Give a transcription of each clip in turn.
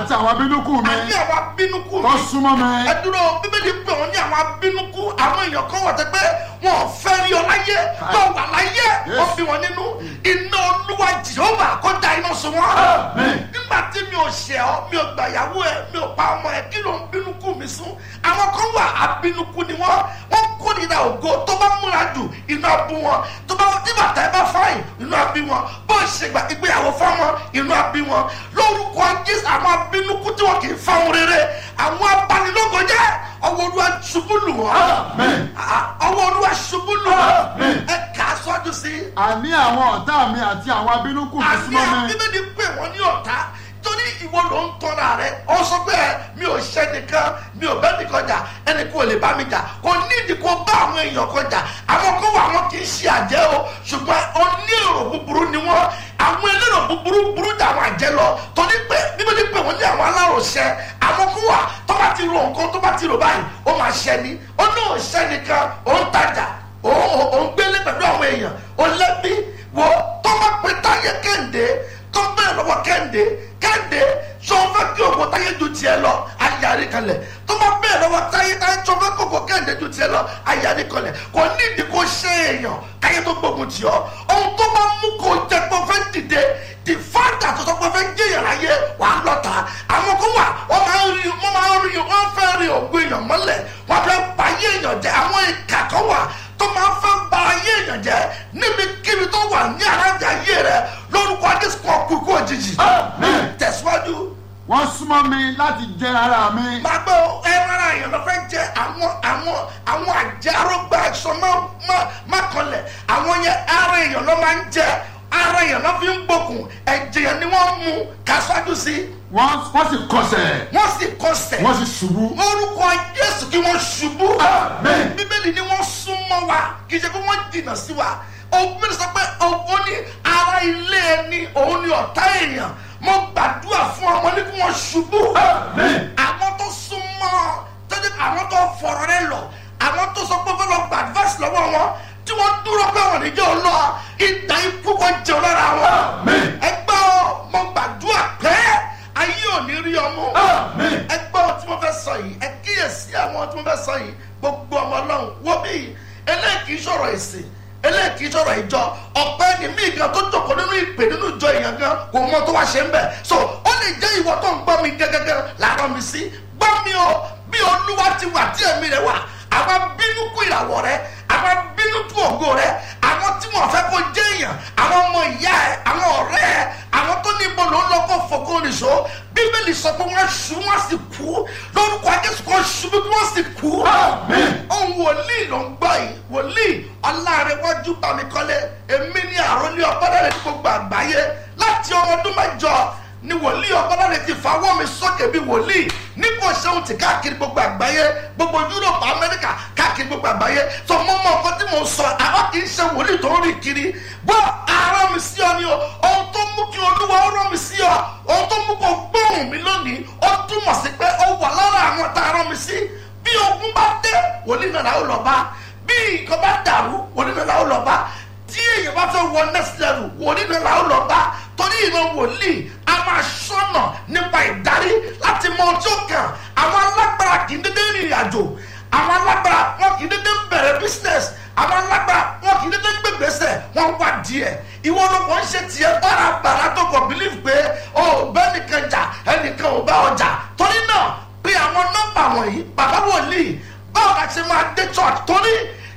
àti àwọn abínúkù mi àní àwọn abínúkú tó mi súnmọ́ mi ẹ dúró bíbélì pé wọn ní àwọn abínúkú àwọn èèyàn kan wà tẹ pé wọn ò fẹ́ rí ọ láyé tó wà láyé ó fi wọn nínú iná olúwa jehova kó da iná sun wọn. Amen. nígbà tí mi ò ṣẹ̀ ọ́ mi ò gbà ìyàwó ẹ mi ò pa ọmọ ẹ kí ló ń bínúkú mi sún àwọn kan wà abínúkú ni wọn wọn kórìíra ògo tó bá múra jù iná bú wọn tó bá tí bàtà ẹ bá fáyìn iná bí wọn bó ṣe gbà ìgbéyàwó fáwọn iná bí wọn lórúkọ jésù àwọn abínúkú tí wọn kì í fáwọn rere àwọn abanilógo jẹ ọwọ́ olúwa ṣubú lù wọ́n Amen. Ah, ọwọ́ olúwa ṣubú lù wọ́n Amen. ẹ kà á sọ́jú sí i àní àwọn ọ̀tá mi àti àwọn abínúkù mi àní súnmọ́ mi bíbélì pé wọ́n ní ọ̀tá torí ìwọ ló ń tọ́ra rẹ ọ sọ pé mi ò ṣe nìkan mi ò bẹ́ nìkan jà ẹnì kò lè bá mi jà kò nídìí kó bá àwọn èèyàn kan jà àwọn kan wà wọn kì í ṣe àjẹ́ o ṣùgbọ́n onírò búburú ni wọ́n àwọn elérò búburú burú jà àwọn àjẹ́ lọ torí pé bíbélì pé wọ́n ní àwọn aláròṣẹ àwọn kan wà tó bá ti ro nǹkan tó bá ti rò báyìí ó máa ṣẹ ni ó ní òṣẹ nìkan ó ń tajà ó ó- ó ń gbélé pẹ̀lú àwọn èèyàn ó lẹ́bí wo tó bá pe táyé kéde tó bẹ̀rẹ̀ lọ́wọ́ kéde kéde sọ fẹ́ kí ògbó táyé ju tiẹ̀ lọ ayárí kalẹ̀ tó bá bẹ̀rẹ̀ lọ́wọ́ táyé táyé sọ fẹ́ kí ògbó kéde ju tiẹ̀ lọ ayárí kalẹ̀ kò nídìí kó ṣe èèyàn káyé tó gbógun tì ọ́ ohun tó bá mú kó jẹ pé ó fẹ́ dìde the father tó sọ pé ó fẹ́ jẹ́yàn láyé wà á lọ́ta àwọn kó wà wọ́n máa ń rí wọ́n máa ń rí wọ́n fẹ́ rí ògbó èèyàn mọ́lẹ̀ wọ́n fẹ́ pa ayé èèyàn jẹ àwọn ìkà kan wà tó máa fẹ́ ba ayé èèyàn jẹ níbikíbi tó wà ní arájà ayé rẹ lórúkọ adéṣù kan kú kú òjijì Amen. tẹ̀síwájú wọ́n súnmọ́ mi láti jẹ ara mi máa gbọ́ ẹran ara èèyàn lọ fẹ́ jẹ àwọn àwọn àwọn àjẹ arógbá aṣọ má má má kanlẹ̀ àwọn yẹn ara èèyàn lọ máa ń jẹ ara èèyàn lọ fi ń gbókùn ẹ̀jẹ̀ yẹn ni wọ́n mú kásíwájú sí wọ́n wọ́n sì kọsẹ̀ wọ́n sì kọsẹ̀ wọ́n sì ṣubú orúkọ jésù kí wọ́n ṣubú Amen. bíbélì ni wọ́n súnmọ́ wa kì í ṣe pé wọ́n jìnnà sí wa òbí sọ pé ó ní ara ilé ẹni òun ni ọ̀tá èèyàn mo gbàdúrà fún ọmọ ní kí wọ́n ṣubú Amen. àwọn tó súnmọ́ tọ́jú àwọn tó fọ̀rọ̀ rẹ lọ àwọn tó sọ pé fẹ́ lọ gba advice lọ́wọ́ wọn tí wọ́n dúró pé wọ́n níjẹ́ ò lọ ìdá ikú kan jẹun lára wọn Amen. ẹgbẹ́ ọ mo gbàdúrà pé ayé ò ní rí ọmú Amen. ẹgbẹ́ ohun tí mo fẹ́ sọ yìí ẹ kíyèsí àwọn tí mo fẹ́ sọ yìí gbogbo ọmọ ọlọ́run wo bí eléyìí kì í sọ̀rọ̀ ìsìn eléyìí kì í sọ̀rọ̀ ìjọ ọ̀pẹ ni mí gan tó jókòó nínú ìpè nínú ìjọ èèyàn gan kò mọ tó wá ṣe ń bẹ̀ so ó lè jẹ́ ìwọ tó ń gbọ́ mi gẹ́gẹ́gẹ́ làárọ̀ mi sí gbọ́ mi o bí olúwa ti wà tí ẹ̀mí rẹ̀ wà àwọn bínú kú ìràwọ̀ rẹ̀ àwọn bínú tú ògo rẹ̀ àwọn tí wọ́n fẹ́ kó jẹ́ èèyàn àwọn ọmọ ìyá ẹ̀ àwọn ọ̀rẹ́ ẹ̀ àwọn tó ní ibo ló ń lọ kó fòkó nìṣó bíbélì sọ pé wọ́n ṣu wọ́n sì kú lórúkọ ajésù kan ṣubú kí wọ́n sì kú. Amen. ohun wòlíì ló ń gbọ́ yìí wòlíì ọlárẹ̀wájú bámikọ́lé èmi ní àròlé ọ̀bọ̀dàrẹ̀ ní gbogbo àgbáyé láti ọmọ ọdún mẹ́jọ ni wòlíì ọ̀bọ̀dàrẹ̀ ti fawọ́ mi sókè bí wòlíì ní kò ṣeun ti káàkiri gbogbo àgbáyé gbogbo yúròpù amẹ́ríkà káàkiri gbogbo àgbáyé tó mọ́ mọ́ nǹkan tí mo sọ àwọn kì í ṣe wòlíì tó ń rìn kiri bọ́ ara mi sí ọ ni o ohun tó mú kí olúwa ó rán mi sí ọ ohun tó mú kó gbóhùn mi lónìí ó túmọ̀ sí pé ó wà lára àwọn tá a rán mi sí bí ogun bá dé wòlíì náà làwọn lọ bá bí nǹkan bá dàrú wòlíì náà làwọn lọ bá tí èèyàn bá fẹ́ wọ next level wòlíì náà làwọn lọ bá torí ìran wòlíì a máa ṣọ́nà nípa ìdarí láti mọ ọjọ́ kan àwọn alágbára kì í dédé rìnrìn àjò àwọn alágbára wọn kì í dédé bẹ̀rẹ̀ business àwọn alágbára wọn kì í dédé gbégbèsè wọn wá díẹ̀ ìwọ ló kàn ń ṣe tiẹ̀ bárabàrà tó kàn believe pé o bẹ́ẹ̀ nìkan jà ẹnìkan ò bá ọjà torí náà pé àwọn nọ́mbà wọ̀nyí bàbá wòlíì báwo la ṣe máa dé church torí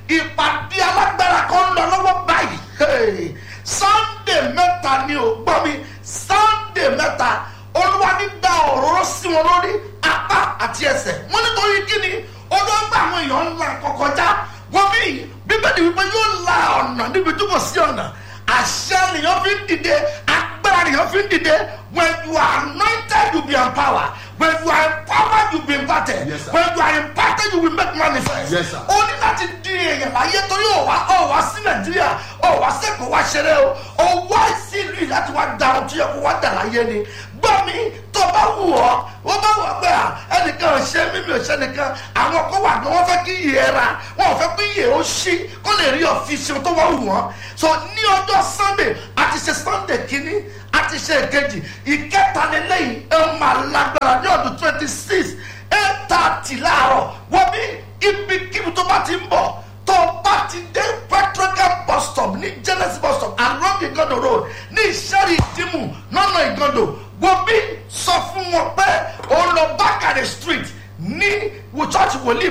ìpàdé alágbára kan ń lọ lọ́wọ́ báyìí Hey, sunday mẹ́ta ni ò gbọ́ mi sunday mẹ́ta olúwa ní da òróró sí wọn lórí apá àti ẹsẹ̀ wọ́n nítorí kíni olóńgbà àwọn èèyàn ńlá kọkọjá wọ́n bí bíbélì wípé yóò la ọ̀nà níbi tó kò sí ọ̀nà àṣẹ nìyẹn fi ń dìde agbára nìyẹn fi ń dìde when you are anointed you be empowered when you are empowered you be imparted Yes, sir. when you are imparted you will make manifest. Yes, sir. ó ní láti di èèyàn láyé torí ó wá ó wá sí nàìjíríà ó wá sẹ́kọ̀ọ́ wá ṣeré o ó wá sí ìlú yìí láti wá da ohun tó yẹ kó wá dà láyé ni gbọ́ mi tó bá wù ọ́ wọ́n bá wù ọ́ pé à ẹnìkan ò ṣe mímí ò ṣe nìkan àwọn kó wà ní wọ́n fẹ́ kí iyè ra wọ́n ò fẹ́ kí iyè ó ṣí kó lè rí ọ̀fíìsì tó wá wù wọ́n so ní ọjọ́ sunday àti ṣe sunday kínní àti ṣe èkejì ìkẹta lélẹ́yìn ẹ máa lágbára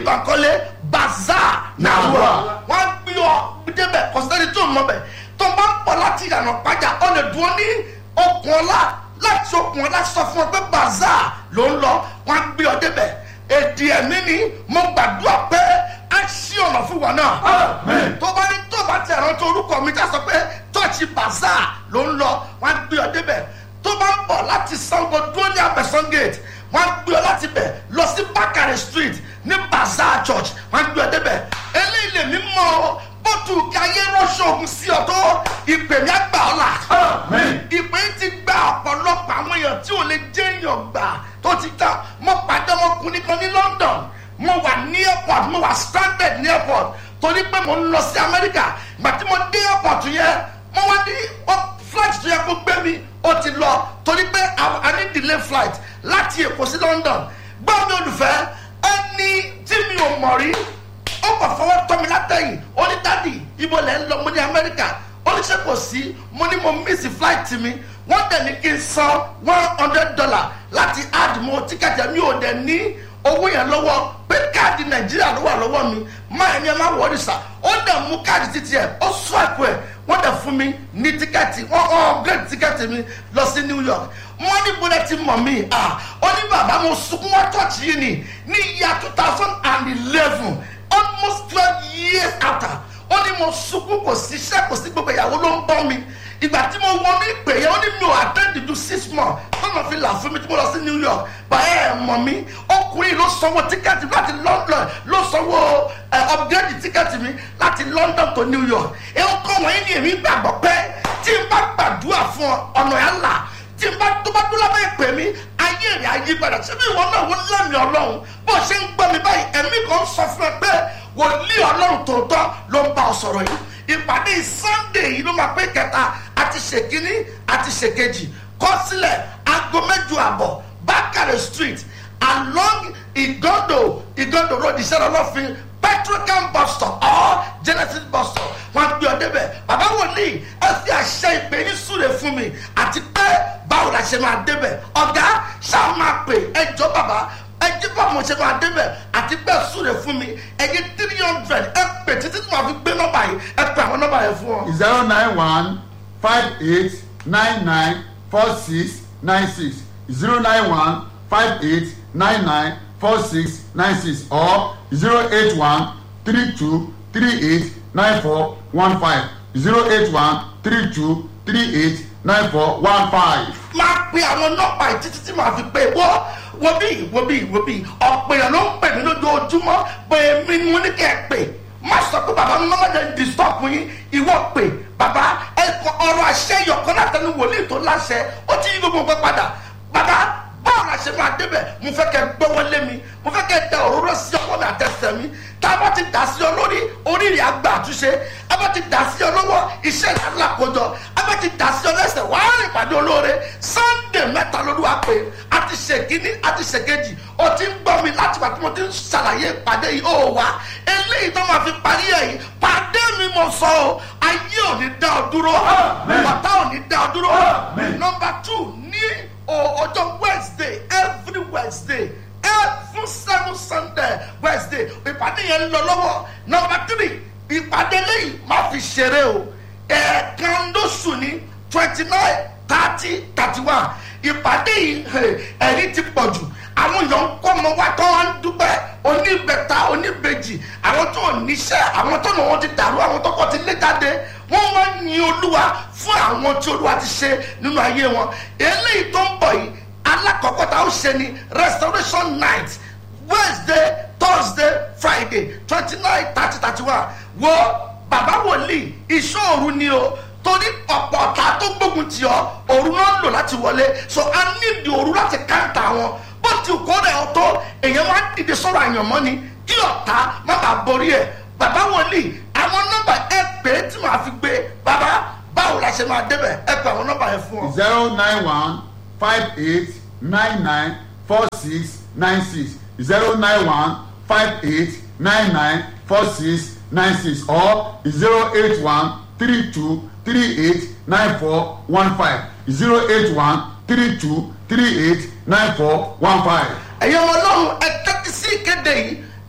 bankole bazaar nàrúwà wọ́n á gbé ọ débẹ̀ kọ́sítẹ́nì tó mọ̀ bẹ̀ tó bá ń pọ̀ láti ìyànà pàjá ọ lè dúró ní okùn ọlá láti okùn ọlá sọ fún ọ pé bazaar ló ń lọ wọ́n á gbé ọ débẹ̀ èdè ẹ̀mí ni mo gbàdúrà pé á ṣí ọ̀nà fún wa náà Amen. tó bá ní tó bá tẹ̀ rántí orúkọ mi já sọ pé tọ́ọ̀chì bazaar ló ń lọ wọ́n á gbé ọ débẹ̀ tó bá ń bọ̀ láti sango dúró ní abẹ́sán gate wọ́n á gbé ọ láti bẹ̀ lọ sí bakare street ní bazaar church wọ́n á gbé ọ débẹ̀ eléyìí lè mí mọ́ ọ bótú káyé rọ́ṣọ̀ ògùn sí ọ tó ìpè mi á gbà ọ́ là Amen. ìpè ti gba ọ̀pọ̀lọpọ̀ àwọn èèyàn tí ò lè jẹ́ èèyàn gbà tó ti ta mo pàdé ọmọkùnrin kan ní london mo wà ní airport mo wà stranded ní airport torí pé mo ń lọ sí amẹ́ríkà ìgbà tí mo dé airport yẹn mo wá ní ó- flight tó yẹ kó gbé mi ó ti lọ torí pé a- a ní delay flight láti èkó sí london gbọ́ mi olùfẹ́ ẹni tí mi ò mọ̀ rí ó kàn fọwọ́ tọ́ mi látẹ̀yìn ó ní dádì ibo lẹ́ ń lọ mo ní amẹ́ríkà ó ní ṣe kò sí mo ní mo miss flight mi wọ́n dẹ̀ ní kí n san one hundred dollar láti add mo tíkẹ́tì mi ò dẹ̀ ní owó yẹn lọ́wọ́ pé káàdì nàìjíríà ló wà lọ́wọ́ mi máa ní ẹ má wọrí sá ó dẹ̀ mú káàdì títí ẹ̀ ó swipe ẹ̀ wọ́n dẹ̀ fún mi ní tíkẹ́ẹ̀tì wọ́n upgrade tíkẹ́ẹ̀tì mi lọ sí new york wọ́n ní bọ́lẹ̀ ti mọ̀ mí ah ó ní bàbá mo sunkún wá church yìí ni ní ìyá two thousand and eleven almost twelve years after ó ní mo sunkún kò sí iṣẹ́ kò sí gbogbo ìyàwó ló ń bọ́ mi ìgbà tí mo wọnú ìpè yẹn ó ní mi ò attend to six months tọ́nà fi là fún mi tí mo lọ sí new york báyẹ̀ ẹ̀ mọ̀ mí ọkùnrin ló sanwó tíkẹ́ẹ̀tì láti london ló sanwó ẹ̀ upgrade tíkẹ́ẹ̀tì mi láti london to new york ẹ̀ ń kọ́ wọ́n yín ní èmi gbàgbọ́ pé tí n bá gbàdúrà fún ọ ọ̀nà ẹ̀ là tí n bá tó bá dúró lábẹ́ ìpè mi ayé rẹ̀ ayé padà síbi ìwọ náà wọ́n lẹ́mìí ọlọ́run bó ṣe ń gbọ́ mi báyìí ẹ̀mí kan sọ fún ẹ pé wòlíì ọlọ́run tòótọ́ ló ń bá ọ sọ̀rọ̀ yìí ìpàdé sunday yìí ló máa pé kẹta àti ṣèkínní àti ṣèkejì kọ sílẹ̀ aago mẹ́jọ àbọ̀ bákàrẹ̀ street along igondo igondo road ìṣẹ́rọ̀ ọlọ́fin petrocam bus stop or genesis bus stop wọn gbé ọ débẹ̀ bàbá wòlíì ẹ fi àṣẹ ìpè ní súre fún mi àti pé báwo la ṣe máa débẹ̀ ọ̀gá ṣáà máa pè ẹjọ́ bàbá ẹjẹ bá mo ṣe máa débẹ̀ àti bẹ́ẹ̀ súre fún mi ẹjẹ three hundred ẹ pè títí tí màá fi gbé nọ́mbà yìí ẹ pè àwọn nọ́mbà yẹn fún ọ. zero nine one five eight nine nine four six nine six zero nine one five eight nine nine four six nine six or zero eight one three two three eight nine four one five zero eight one three two three eight nine four one five. máa pe àwọn nọ́mbà yìí títí tí màá fi pè wọ́ wo bí wo bí wo bí ọ̀pọ̀ èèyàn ló ń pè mí lójoojúmọ́ pé mi ni mo ní kẹ́ ẹ pè má sọ pé bàbá mi máa jẹ́ disturb yín ìwọ pè bàbá ẹ kọ ọ̀rọ̀ àṣẹ yọ̀kan látẹnu wòlíì tó láṣẹ ó ti yí gbogbo nǹkan padà bàbá báwo la ṣe máa débẹ̀ mo fẹ́ kẹ́ gbọ́wọ́ lé mi mo fẹ́ kẹ́ da òróró sí ọwọ́ mi àtẹsẹ̀ mi tá a bá ti dà sí ọ lórí oríire àgbà àtúnṣe a bá ti dà sí ọ lọ́wọ́ iṣẹ́ ìlànà àkójọ a bá ti dà sí ọ lẹ́sẹ̀ wàá rìn pàdé olóore sunday mẹ́ta lolúwa pé a ti ṣe kínní a ti ṣe kejì o ti ń gbọ́ mi láti wà tí mo ti ń ṣàlàyé ìpàdé yìí ó wá eléyìí tó máa fi parí ẹ̀ yìí pàdé mi mo sọ o ayé ò ní dá ọ dúró Amen. bàtà ò ní dá ọ dúró Amen. number two ní o- ọjọ́ wednesday every wednesday every seven sunday wednesday ìpàdé yẹn ń lọ lọ́wọ́ number three ìpàdé lẹ́yìn má fi ṣeré o ẹ̀ẹ̀kan lóṣù ní twenty nine thirty thirty one ìpàdé yìí eh, ẹ̀rí ti pọ̀ jù àwọn èèyàn ń kọ́ ọmọ wa tó wá ń dúpẹ́ oníbẹ̀ta oníbejì àwọn tó ò níṣẹ́ àwọn tó nà wọ́n ti dàrú àwọn tó kọ́ ti lé jáde wọ́n wá ń yin olúwa fún àwọn tí olúwa ti ṣe nínú ayé wọn eléyìí tó ń bọ̀ yìí alákọ̀ọ́kọ́ tá a ó ṣe ni restoration night wednesday thursday friday twenty nine thirty thirty one wo bàbá wòlíì ìṣòro ni o torí ọ̀pọ̀ ọ̀tá tó gbógun tì ọ́ òru náà ń lò láti wọlé so a nídìí òru láti káńtà wọn bó ti kó rẹ̀ ọ́ tó èèyàn máa ń dìde sọ̀rọ̀ àyànmọ́ ni kí ọ̀tá má bàa borí ẹ̀ bàbá wòlíì àwọn nọ́mbà ẹ pè é tí màá fi gbé bàbá báwo la ṣe máa débẹ̀ ẹ pè àwọn nọ́mbà yẹn fún ọ. zero nine one five eight nine nine four six nine six zero nine one five eight nine nine four six nine six or zero eight one three two three eight nine four one five zero eight one three two three eight nine four one five. ẹ̀yin ọmọ ọlọ́run ẹ tẹ́tí sí ìkéde yìí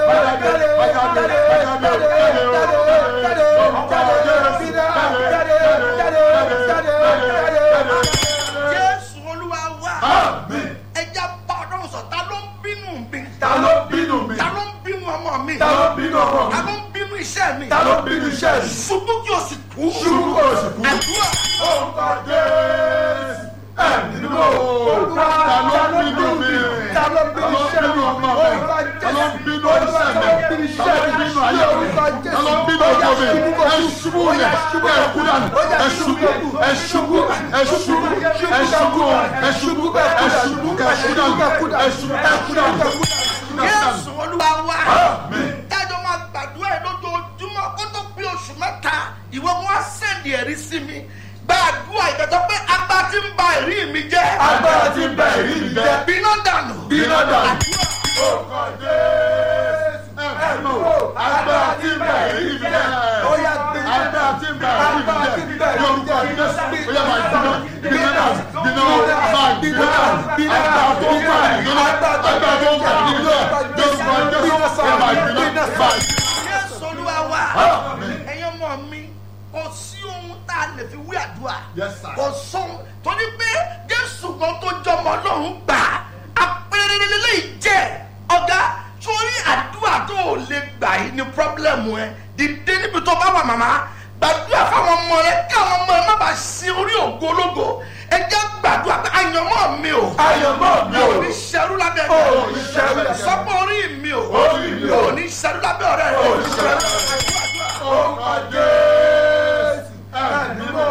jésù olúwa wá Àmín. ẹja bá ọdún sọ ta ló ń bínú mi Ta ló bínú mi? ta ló ń bínú ọmọ mi Ta ló bínú ọmọ mi? ta ló ń bínú iṣẹ́ mi Ta ló bínú iṣẹ́ mi? ṣubú kí o sì kú Ṣubú kí o sì kú. àdúrà Orúkọ Jésù. Ẹ̀mí mímọ́. Ta ló bínú mi? Ta ló bínú iṣẹ́ mi? Ta ló bínú iṣẹ́ mi? Ta ló bínú ayé mi? Ta ló bínú ọkọ mi? Ẹ ṣubú lẹ̀. Ẹ kú dànù. Ẹ ṣubú. Ẹ ṣubú. Ẹ ṣubú. Ẹ ṣubú. Ẹ ṣubú. Ẹ ṣubú. Ẹ kú dànù. Ẹ ṣubú. Ẹ kú dànù. jésù olúwa wá Àmín. dájọ́ máa gbàdúrà ẹ̀ lójoojúmọ́ kó tó pé oṣù mẹ́ta ìwọ wọn á sẹ́ndì ẹ̀rí sí mi gbàdúrà ìgbàjọ́ pé agbá ti ń ba ẹ̀rí mi jẹ́ Agbára ti ń bẹ èrí mi jẹ́. bínú dànù Bínú dànù. àdúrà Orúkọ Jésù. Ẹ̀mí mímọ́. Agbára ti ń bẹ èrí mi jẹ́. Agbára ti ń bẹ èrí mi jẹ́. Yorùbá Jésù. Ó yẹ máa gbiná. Gbiná dànù. Gbiná máa gbiná dànù. Agbára tó ń bá ìgbóná. Agbára tó ń bá ìgbóná. Yorùbá Jésù. Ó yẹ máa gbiná. Máa jésù olúwa wá Àmín. ẹ̀yin ọmọ mi kò sí ohun tá a lè fi wí àdúrà Yes, sir. kò sóhun torí pé jésù kan tó jọmọ ọlọ́run gbà apẹ̀rẹ̀ lélẹ́yìí jẹ́ ọ̀gá sórí àdúrà tó o lè gbà yìí ni pọ́blẹ́mù ẹ dìde níbi tó bá wà màmá gbàdúrà fáwọn ọmọ rẹ kí àwọn ọmọ rẹ má bàa sin orí ògo ológo ẹ jẹ́ gbàdúrà pé àyànmọ́ mi o Àyànmọ́ mi o. ò ní ṣerú lábẹ́ Ò ní ṣerú lábẹ́ mi. sọ́pọ̀ orí mi o Orí mi o. ò ní ṣerú lábẹ́ ọ̀rẹ́ rẹ Ò ní ṣerú Orúkọ Jésù. Ẹ̀mí mímọ́.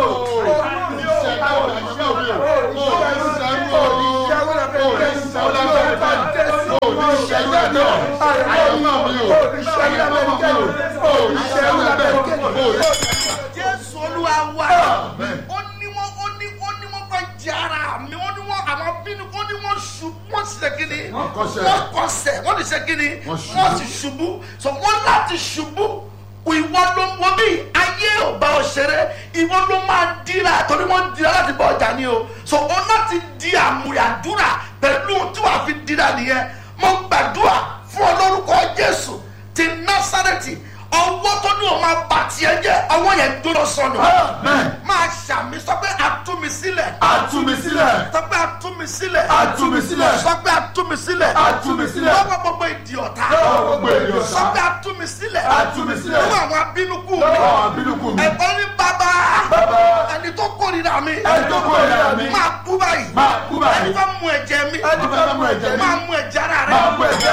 Ìṣẹ̀dá òní iṣẹ́ òní o. Òní ṣẹ́rú o. Òní ṣẹ́rú lábẹ́ mi. Òní ṣẹ́rú lábẹ́ mi. Àyànmọ́ mi o. Àyànmọ́ mi o. Òní ṣẹ́rú lábẹ́ mi. Òní jésù olúwa wá Amen. ó ní wọn ó ní ó ní wọn fẹ́ jẹ ara mi ó ní wọn àwọn bínú ó ní wọn ṣubú wọn sì lè kí ni Wọ́n kọsẹ̀. wọ́n kọsẹ̀ wọ́n ti ṣe kí ni Wọ́n ṣubú. wọ́n ti ṣubú so wọ́n láti ṣubú ìwọ ló ń wọ́n bí ayé ò bá ọ ṣeré ìwọ ló máa dira torí wọ́n dira láti bọ ọjà ni o so o láti di àmúyàdúrà pẹ̀lú ohun tí wàá fi dira nìyẹn mo gbàdúrà fún ọ lórúkọ jésù ti násàrẹ́tì ọwọ́ tó ní o máa bà tiẹ̀ jẹ́ ọwọ́ yẹn dúró sọnù Amen. máa ṣàmì sọ pé àtúmisílẹ̀ Àtúmisílẹ̀. sọ pé àtúmisílẹ̀ Àtúmisílẹ̀. sọ pé àtúmisílẹ̀ Àtúmisílẹ̀. lọ́wọ́ gbogbo ìdí ọ̀tá Lọ́wọ́ gbogbo ìdí ọ̀tá. sọ pé àtúmisílẹ̀ Àtúmisílẹ̀. lọ́wọ́ àwọn abínúkú mi Lọ́wọ́ àwọn abínúkú mi. ẹ̀kọ́ ní bàbá Bàbá. ẹni tó kórìíra mi Ẹni tó kórìíra mi. máa kú báyìí Máa kú báyìí. ẹni fẹ́ mú ẹ̀jẹ̀ mi Ẹni fẹ́ mú ẹ̀jẹ̀ mi. máa mú ẹ̀jẹ̀ ara rẹ Máa mú ẹ̀jẹ̀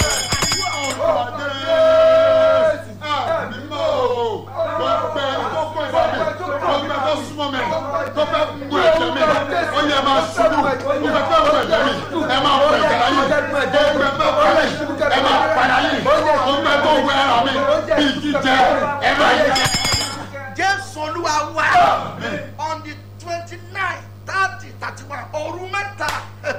jésù olúwa wá on the twenty nine thirty thirty one òru mẹ́ta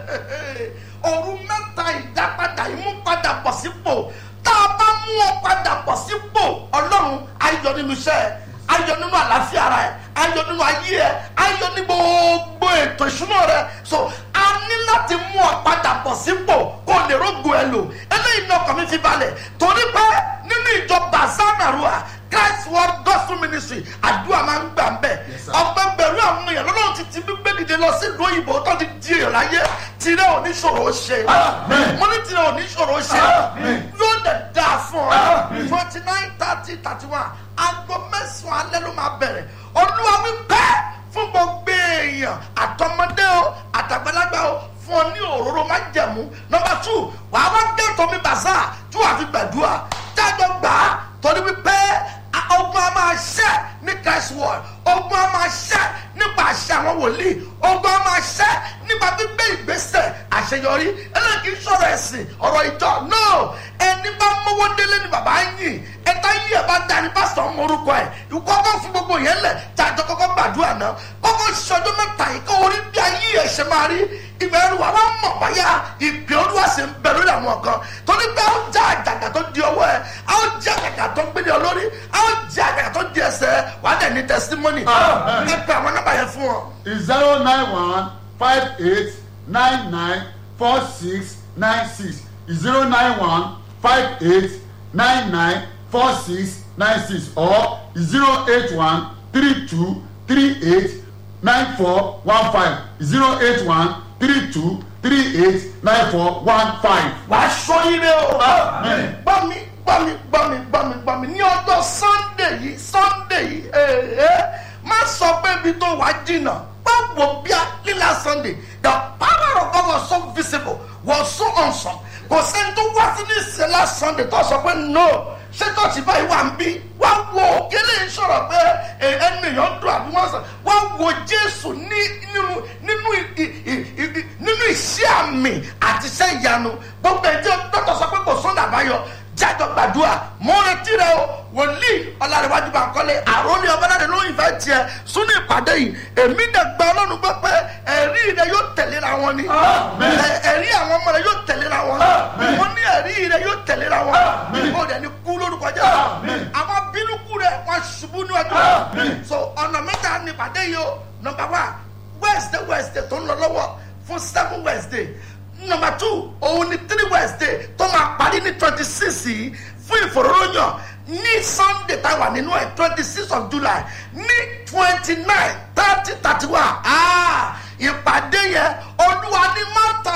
òru mẹ́ta ìdápadà ìmúpadà bọ̀ sípò tá a bá mú ọ padà bọ̀ sípò ọlọ́run ayọ̀ nínú iṣẹ́ ẹ̀ ayọ̀ nínú àlàáfíà ara ẹ̀ ayọ̀ nínú ayé ẹ̀ ayọ̀ ní gbogbo ètò ìṣúná rẹ̀ so a ní láti mú ọ padà bọ̀ sípò kó o lè rógo ẹ lò eléyìí ní ọkàn mi fi balẹ̀ torí pé nínú ìjọ bazanarua christ world gospel ministry àdúrà máa ń gbà ń bẹ̀ sir. ọgbẹ́ bẹ̀rù àwọn èèyàn lọ́dọ̀ ti ti gbígbé dìde lọ sí ìlú òyìnbó tó ti di èèyàn láyé tirẹ̀ oníṣòro ṣe Amen. mo ní tirẹ̀ oníṣòro ṣe Amen. yóò dẹ̀ dáa fún ọ Amen. twenty nine thirty thirty one aago mẹ́sàn-án alẹ́ ló máa bẹ̀rẹ̀ olúwa wí pẹ́ fún gbogbo èèyàn àtọmọdé o àtàgbàlagbà o fún ọ ní òróró má jẹ̀mú nọmba two wàá wá gbé tọ́mi bàzá tí wàá fi gbàdúrà jájọ gbà á torí wípé a- ogun a máa ṣẹ́ ní christ world ogun a máa ṣẹ́ nípa àṣẹ àwọn wòlíì ogun a máa ṣẹ́ nípa gbígbé ìgbésẹ̀ àṣeyọrí eléyìí kì í sọ̀rọ̀ ẹ̀sìn ọ̀rọ̀ ìjọ no ẹni bá mówó délé ni bàbá ń yìn ẹ̀ta yìí ẹ̀ bá da ní pásítọ̀ ń morúkọ ẹ̀ ìkọ́kọ́ fún gbogbo yẹn lẹ̀ tàjọ kọ́kọ́ gbàdúrà náà kọ́kọ́ ṣọjọ́ mẹ́ta yìí kó orí bí ayé ẹ̀ ṣe máa rí ìgbà ẹrù wa wọ́n mọ̀ báyà ìpè olúwa sì ń bẹ lórí àwọn kan torí pé a ó já àjàgà tó di ọwọ́ ẹ̀ a ó já àjàgà tó gbé ní olórí a ó já àjàgà tó di ẹsẹ̀ wà á dẹ̀ ní testimony Amen. ẹ pé àwọn nọ́mbà yẹn fún wọn. zero nine one five eight nine nine four six nine six zero nine one five eight nine nine four six nine six or zero eight one three two three eight nine four one five zero eight one three two three eight nine four one five. wàá sọ ire o. Amen. gbọ́ mi gbọ́ mi gbọ́ mi gbọ́ mi gbọ́ mi ní ọjọ́ sunday yìí sunday yìí ee má sọ pé ibi tó wàá jìnnà báwo bí a lílà sunday the power of God was so visible was so awesome kò sẹ́ni tó wá sí ní ìsẹ̀lá sunday tó sọ pé no ṣé tọ́sí báyìí wà ń bí wá wo òkèlè ń sọ̀rọ̀ pé ẹ, ẹnu èèyàn dùn àbí wọ́n sọ wá wo jésù ní nínú nínú ì- ì- ì- ì- nínú iṣẹ́ àmì àti iṣẹ́ ìyanu gbogbo ẹjọ́ dọ́tọ̀ sọ pé kò sọ́nà àbáyọ jájọ gbàdúrà mo retí rẹ o wòlíì ọlárẹ̀wájú bá kọ́lé àròlé ọbẹ̀láde ló ń fẹ́ tiẹ̀ súnú ìpàdé yìí èmi dẹ̀ gba ọlọ́run gbọ́ pé ẹ̀rí rẹ yóò tẹ̀léra wọn ni Amen. Ẹ- ẹ̀rí àwọn ọmọ rẹ yóò tẹ̀léra wọn Amen. mo ní ẹ̀rí rẹ yóò tẹ̀léra wọn Amen. mo dẹ̀ ní kú lórúkọ jẹ́ Amen. àwọn bínúkú rẹ wọn ṣubú níwájú Amen. so ọ̀nà mẹ́ta ní ìpàdé yìí o nọmba one wednesday wednesday tó ń lọ lọ́wọ́ fún seven wednesday nọmba two òun ni three wednesday tó máa parí ní twenty six yìí fún ìfòròròyàn ní sunday táwa nínú ẹ̀ twenty six of july ní twenty nine thirty thirty one ah ìpàdé yẹn olúwa ní má ta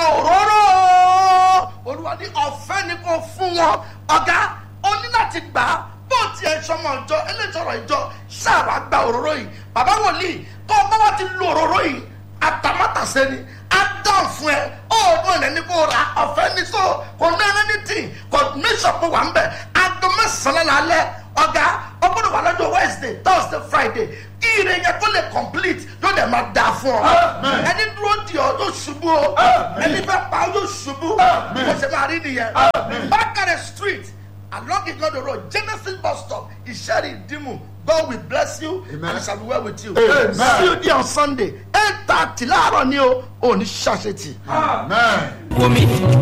òróró olúwa ní ọ̀fẹ́ ni kò fún wọn ọ̀gá ó ní láti gbà á bó tiẹ̀ sọmọ ìjọ eléjọrọ ìjọ sáàbà gba òróró yìí bàbá wòlíì tó o bá wà ti lo òróró yìí àtàmátàsé ni á dán fún ẹ ọ̀ọ́dún ẹ̀ ní kó ra ọ̀fẹ́ ní so kò ní ẹni tí kò ní sọ̀pọ̀ wà ń bẹ̀ aago mẹ́sàn-án lálẹ́ ọ̀gá ọgbọ́dọ̀ wà lọ́jọ́ wednesday thursday friday kí ire yẹn kó lè complete yóò dẹ̀ máa dáa fún ọ Amen. ẹni dúró di ọ yóò ṣubú o Amen. ẹni fẹ́ pa ọ yóò ṣubú Amen. bó ṣe máa rí nìyẹn Amen. bákàrẹ̀ street along igodo road genesis bus stop ìṣẹ́rì ìdìmú god will bless you Amen. and it shall be well with you Amen. see you there on sunday eight thirty láàárọ̀ ni o ò ní ṣàṣetì. Amen. Wumi